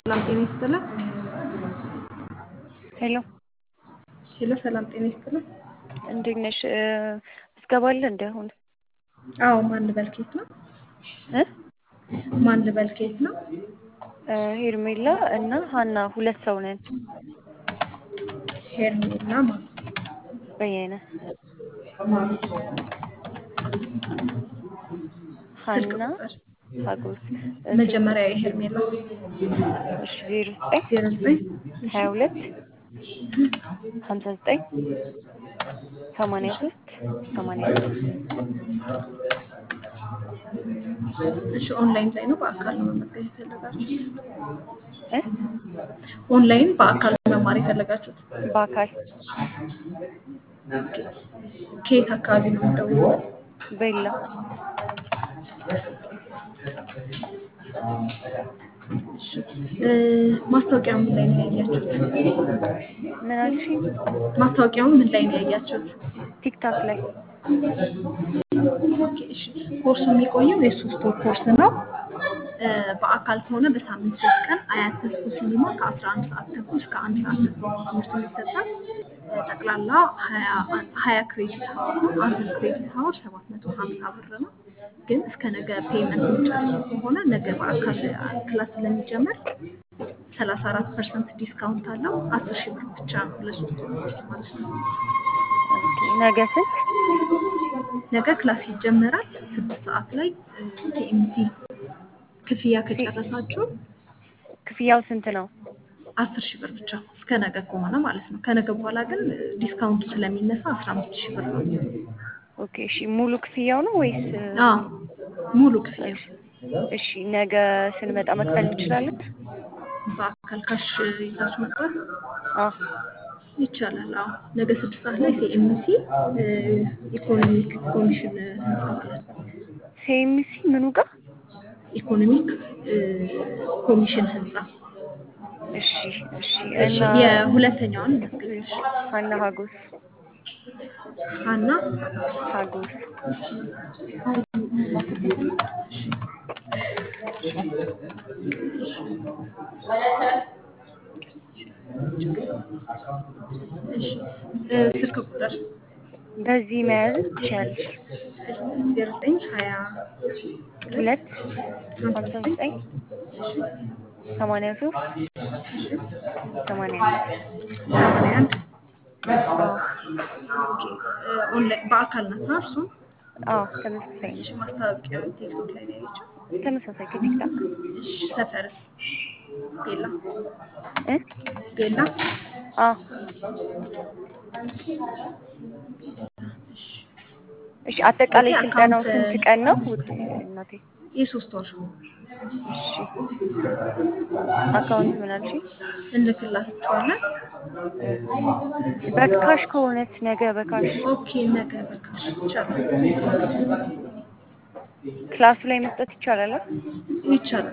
ሰላም ጤና ይስጥልን። ሄሎ ሄሎ ሰላም ጤና ይስጥልን። እንዴት ነሽ? ትገባለህ እንደ አሁን አዎ ማን ልበል ከየት ነው? እ ማን ልበል ከየት ነው? ሄርሜላ እና ሀና ሁለት ሰው ነን። ሄርሜላ ማን በየነ ስልክ ሀና ቁጥር ሀጎስ መጀመሪያ የሄርሜላ እሺ ዜሮ ዘጠኝ ዜሮ ዘጠኝ ሀያ ሁለት ሀምሳ ዘጠኝ ሰማንያ ሶስት ሰማንያ ሶስት እሺ ኦንላይን ላይ ነው በአካል ነው መመገብ የፈለጋችሁት? እ ኦንላይን በአካል መማር የፈለጋችሁት? በአካል ከየት አካባቢ ነው የምትደውሉት? በላ እሺ እ ማስታወቂያውን ምን ላይ ነው ያያችሁት? ምን አልሽኝ? ማስታወቂያውን ምን ላይ ነው ያያችሁት? ቲክታክ ላይ ኦኬ እሺ ኮርሱ የሚቆየው የሶስት ወር ኮርስ ነው። እ በአካል ከሆነ በሳምንት ሶስት ቀን አያት ተስፎ ሲኒማ ከአስራ አንድ ሰዓት ተኩል እስከ አንድ ሰዓት ተኩል ትምህርቱ የሚሰጣል። እ ጠቅላላ ሀያ ሀያ ክሬዲት ሀወር ነው። አንድ ክሬዲት ሀወር ሰባት መቶ ሀምሳ ብር ነው። ግን እስከ ነገ ፔመንት የሚጨርሱ ከሆነ ነገ በአካል ክላስ ስለሚጀመር ሰላሳ አራት ፐርሰንት ዲስካውንት አለው። አስር ሺህ ብር ብቻ ነው ለሶስት ወር ኮርስ ማለት ነው። ኦኬ ነገ ስንት? ነገ ክላስ ይጀመራል ስድስት ሰዓት ላይ ቲኤምሲ ክፍያ ከጨረሳችሁ ክፍያው ስንት ነው? አስር ሺህ ብር ብቻ እስከ ነገ ከሆነ ማለት ነው። ከነገ በኋላ ግን ዲስካውንቱ ስለሚነሳ አስራ አምስት ሺህ ብር ነው። ኦኬ እሺ ሙሉ ክፍያው ነው ወይስ? አዎ ሙሉ ክፍያ እሺ እሺ ነገ ስንመጣ መክፈል እንችላለን? በአካል ካሽ ይዛችሁ መጥራት አዎ ይቻላል። አዎ ነገ ስድስት ሰዓት ላይ ሲኤምሲ ኢኮኖሚክ ኮሚሽን ህንፃ ማለት ነው። ሴሚሲ ምኑ ጋር? ኢኮኖሚክ እ ኮሚሽን ህንፃ እሺ እሺ እሺ እና የሁለተኛውን ላስገባሽ ሀና ሀጎስ ሀና ሀጎስ እሺ እ ስልክ ቁጥር በዚህ መያዝ ትችያለሽ። ዜሮ ዘጠኝ ሀያ ሁለት ሀምሳ ሀምሳ ዘጠኝ ዘጠኝ ሰማንያ ሶስት ሰማንያ አንድ ሰማንያ አንድ አዎ ኦኬ እ ኦንላይን በአካል ናት እርሱም አዎ ተመሳሳይ እሺ ነው። ማስታወቂያው ቲክቶክ ላይ ነው ያለችው። ተመሳሳይ ከቲክታክ እሺ ሰፈርስ ቤላ እ ቤላ አዎ እሺ አጠቃላይ ስለዚህ ስልጠናው አካውንት ስንት ቀን ነው? ውድ እናቴ የሶስት ወር እሺ አካውንት ምን አልሽኝ? እንልክላችኋለን። በካሽ ከሆነስ ነገ በካሽ ኦኬ ነገ በካሽ ይቻላል ክላሱ ላይ መስጠት ይቻላል? አ? ይቻላል።